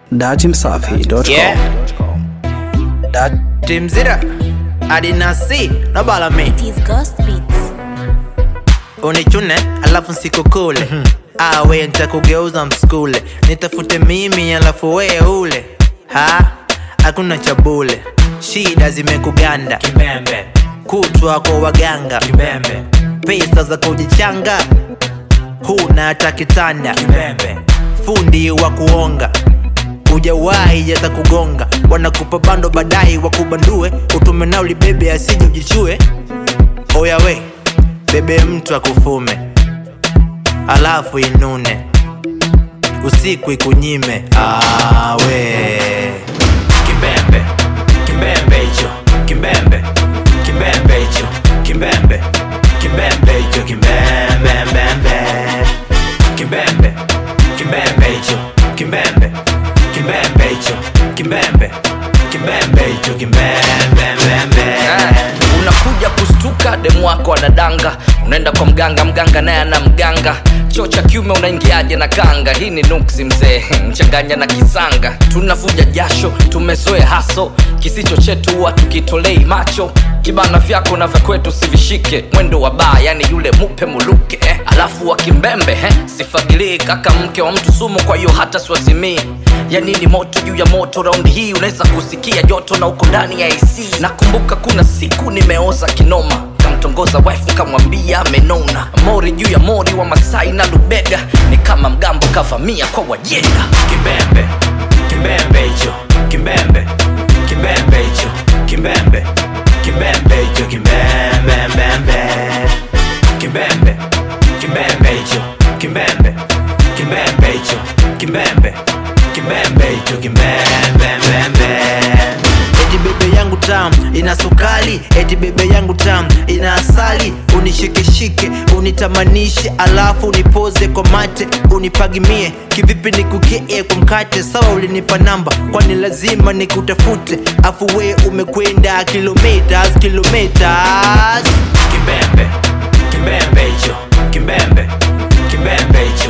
datimsafi.com. Yeah. Timzira adinasi nobalame It is Ghost Beats. unichune alafu nsikukule awe ntakugeuza mskule nitafute mimi alafu wee ule ha hakuna chabule shida zimekuganda kimembe kutwa kwa waganga kimembe pesa za kujichanga huna hata kitanda kimembe fundi wa kuonga ujawahi jata kugonga wanakupa bando baadaye wakubandue utume nao libebe asije ujichue oya we bebe mtu akufume alafu inune usiku ikunyime awe kimbembe kimbembe hicho kimbembe kimbembe hicho kimbembe kimbembe hicho kimbembembembe kimbembe kimbembe hicho kimbembe kimbembe hicho kimbembe kimbembe hicho kimbembembembe unakuja kustuka demu wako anadanga unaenda kwa mganga mganga naye ana mganga choo cha kiume unaingiaje na kanga hii ni nuksi mzee mchanganya na kisanga tunavuja jasho tumezoe haso kisicho chetu huwa tukitolei macho kibana vyako na vya kwetu sivishike mwendo wa baa yani yule mupe muluke eh. alafu wa kimbembe eh. sifagilii kaka mke wa mtu sumu kwa hiyo hata siwazimii yani ni moto juu ya moto raundi hii unaweza kusikia joto na uko ndani ya ac nakumbuka kuna siku nimeoza kinoma kamtongoza wife kamwambia amenona mori juu ya mori wa masai na lubega ni kama mgambo kavamia kwa wajenda kimbembe kimbembe hicho kimbembe kimbembe hicho kimbembe kimbembe hicho kimbembembembe kimbembe kimbembe hicho kimbembe kimbembe hicho kimbembe kimbembe hicho kimbembembembe eti bebe yangu tam ina sukali eti bebe yangu tam ina asali unishikeshike unitamanishe alafu unipoze kwa mate unipagimie kivipi nikukee kwa mkate sawa ulinipa namba kwani lazima nikutafute afu we umekwenda kilometers kilometers kimbembe kimbembe hicho kimbembe kimbembe hicho